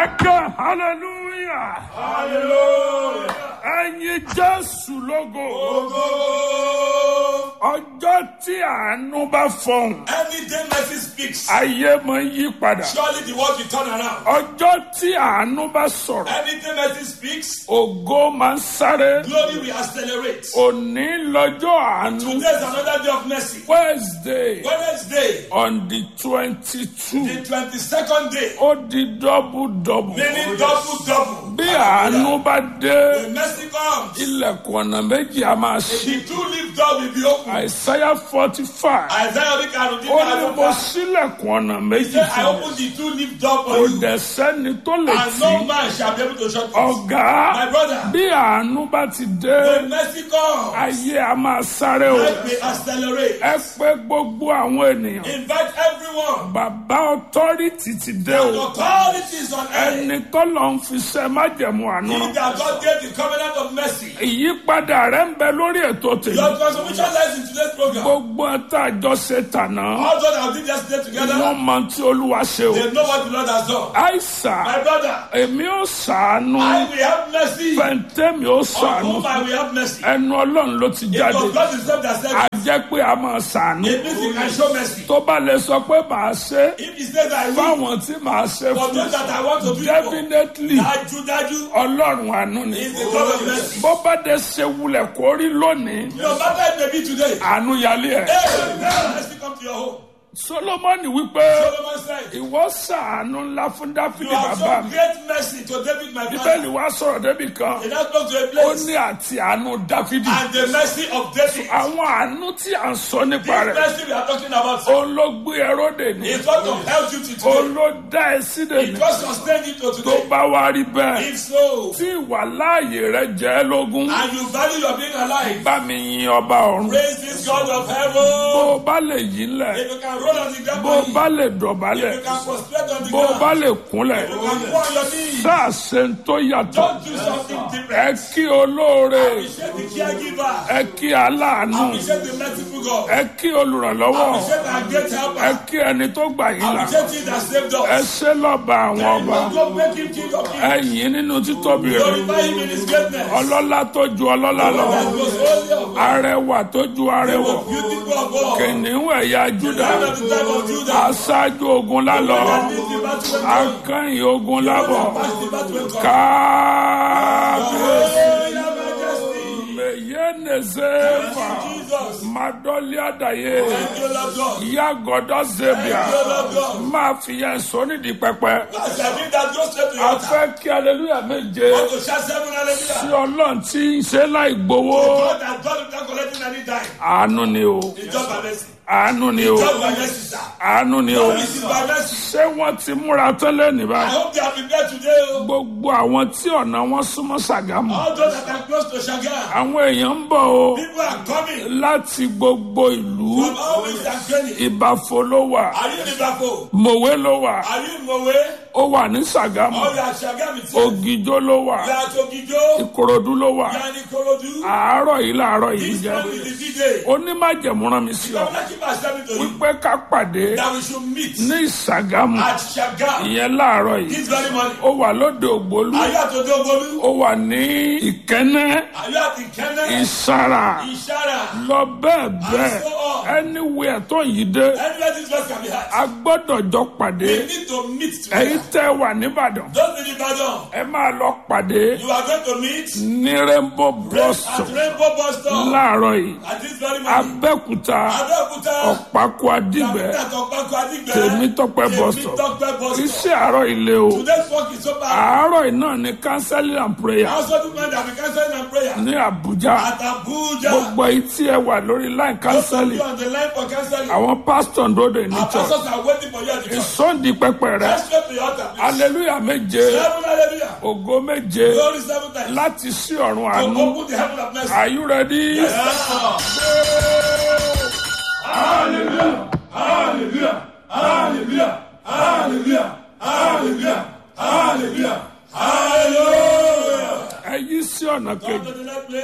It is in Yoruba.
ẹ ké hallelujah Hallelujah. ẹyin jésù lógo Ogo. ọjọ́ tí àánú bá fọhùn Any day mercy speaks, ayé máa ń yí padà surely the world will turn around. ọjọ́ tí àánú bá sọ̀rọ̀ Any day mercy speaks, ògo máa ń sáré glory will accelerate. òní lọ́jọ́ àánú Today is another day of mercy. wednesday Wednesday, on the twenty-two the twenty-second day, ó di double double meaning double double. bí àánú bá dé When mercy comes, ilẹ̀kùn ọ̀nà méjì a máa ṣí the two lift door will be open. àìsáyà forty five Isaiah orí karùn-ún ó ní dín mo ní sílẹ̀kùn ọ̀nà méjì Say, I fún mi open the two lift door for kò you, dẹ̀ sẹ́ni tó lè and tì no í man shall be able to shut it. ọ̀gá My brother, bí àánú bá ti dé when mercy comes, ayé a máa sáré o life may accelerate. ẹ pé gbogbo àwọn ènìyàn Invite everyone. bàbá ọtọ́rìtì ti dé The o authorities on earth. ẹni tó lọ ń fi ṣe májẹ̀mú àánú He that God gave the covenant of mercy. ìyípadà rẹ ń bẹ lórí ètò tèmi Your transformation lies in today's program. gbogbo ẹ̀ta àjọṣe tànà All those that did yesterday together, wọ́n mọ tí olúwa ṣe o they know what the Lord has done. àìsà My brother, èmi ò sàánú I will have mercy. fẹ̀ǹtẹ́mi ò On sàánú whom I will have mercy. ẹnu ọlọ́run ló ti It jáde was God himself that said a it. jẹ́ pé a máa sàánú It means he can show mercy. tó bá lè sọ pé màá ṣe If he says I will, fáwọn tí màá ṣe for fún those that I want to do it for, definitely dájú dájú, ọlọ́run àánú ni is the God of mercy. bó bá dé ṣe wulẹ̀ kó rí lónìí No matter it may be today, àánú yálé ẹ̀ hey, may mercy come to your home. solomoni wípé Solomon said, ìwọ sàánú ńlá fún You dáfídì have bàbá shown mi great mercy to David, my bíbélì father. wá sọ̀rọ̀ débi kan He now spoke to a ó place ní àti àánú dáfídì and the mercy of David. àwọn àánú tí à ń sọ nípa This rẹ̀ mercy we are talking about, sir, òun ló gbé ẹrọ́dè ní is what of help you to òun today. ló dá ẹ sídè ní It was sustained you to tó today. bá wá rí bẹ́ẹ̀ If so, tí ìwà láàyè rẹ jẹ́ ẹ́ lógún and you value your being alive, bá mi yin ọba ọ̀run praise this God of bó heaven. o bá lè yí ńlẹ̀ If you can roll on the ground, bó o if bá lè dọ̀bálẹ̀ you can prostrate on the bó o bá ground, lè kúnlẹ̀ if you can go on your knees, sáà ṣe ń tó yàtọ̀ don't do something ẹ different. kí olóore Appreciate the caregiver. ẹ kí aláàánú Appreciate the merciful God. ẹ kí olùrànlọ́wọ́ Appreciate our great ẹ helper. kí ẹni tó gbà yín là Appreciate him that saved ẹ us. ṣe lọ́ba àwọn ọba And go make him king of ẹ kings. yìn nínú títóbi rẹ̀ Glorify him in his greatness. ọlọ́lá tó ju ọlọ́lá lọ That was holy of God. arẹwà tó ju arẹwà Beautiful of all. kìnìún ẹ̀yà júdà Lion of the tribe of Judah. aṣáájú ogun lálọ That leads the battle when come. akẹ́yìn ogun lábọ̀ Pass the battle when come. kábíyèsí Hey, your majesty. mẹyẹnẹsẹfà Jesus. madọlí àdàyè Thank you, Lord God. ìyá gọdọ zebia Thank you, Lord God. máa fi yẹn sọ nídìí pẹpẹ As I did that, go straight to your a altar. fẹ́ kí aleluya méje Want to shout seven hallelujah. sí ọlọ́run tí ń ṣe láì gbowó God that God without collecting any dime. àánú ni o It's just by mercy. àánú ni o Just by mercy, sir. àánú ni o This is by mercy. ṣé wọ́n ti múra tẹ́lẹ̀ ní I báyìí hope they have been there today. oh. gbogbo àwọn tí ọ̀nà wọn súnmọ́ ṣàgámù All those that are close to Shaga. àwọn èèyàn ń bọ̀ o People are coming láti gbogbo ìlú from all ways and training. ìbàfò ló wà Are you in Liverpool? mòwe ló wà Are you in Mowe? ó wà ní ṣàgámù Or you are Shaga with you? ògìjó ló wà You are Togijo? ìkòròdú ló wà You are in Ikorodu? àárọ̀ yìí láàárọ̀ yìí This jẹ́ one is the D-Day. onímájẹ̀mú rán mi sí ọ Governor keep us telling to you wípé ká pàdé that we should meet ní ìṣàgámù at Shaga ìyẹn láàárọ̀ yìí this very morning. ó wà lóde ògbólú Are you at Odogolu? ó wà ní ìkẹ́nẹ́ Are you at Ikene? ìsara Ishara? lọ bẹ́ẹ̀ bẹ́ẹ̀ And so on. anywhere tó yìí dé Anywhere this verse can be had. a gbọ́dọ̀ jọ pàdé We need to meet èyí together. tẹ́ wà nìbàdàn Don't be Ibadan. ẹ máa lọ pàdé You are going to meet ní rainbow blossom at Rainbow Bus Stop láàárọ̀ yìí at this very morning. abẹ́òkúta Abẹ́òkúta. ọ̀pákó adìgbẹ́ Dàbídà Tọ́pẹ́kọ̀ Adígbẹ́. Tèmítọ́pẹ́ bus stop. Tèmítọ́pẹ́ bus stop. iṣẹ́ àárọ̀ ilé o Today's work is so bad. àárọ̀ yìí náà ní counseling and prayer I also do mind that we cancel and prayer. ní Àbújá At Abuja. gbogbo èyí tí ẹ wà lórí line Those of counseling you on the line for canceling. àwọn pastor ń dóde ní Our church pastors are waiting for you at the church. ìsọ̀ndì pẹpẹ rẹ Let's go to your altar, please. hallelujah méje Seven hallelujah. ògo méje Glory seven times. láti sí ọ̀run To àánú open the heaven of mercy. are you ready? Yes, sir. Hallelujah. Hallelujah. Hallelujah. Hallelujah. Hallelujah. Hallelujah. Hallelujah. ẹ yí sí ọ̀nà Come kejì. to the next place.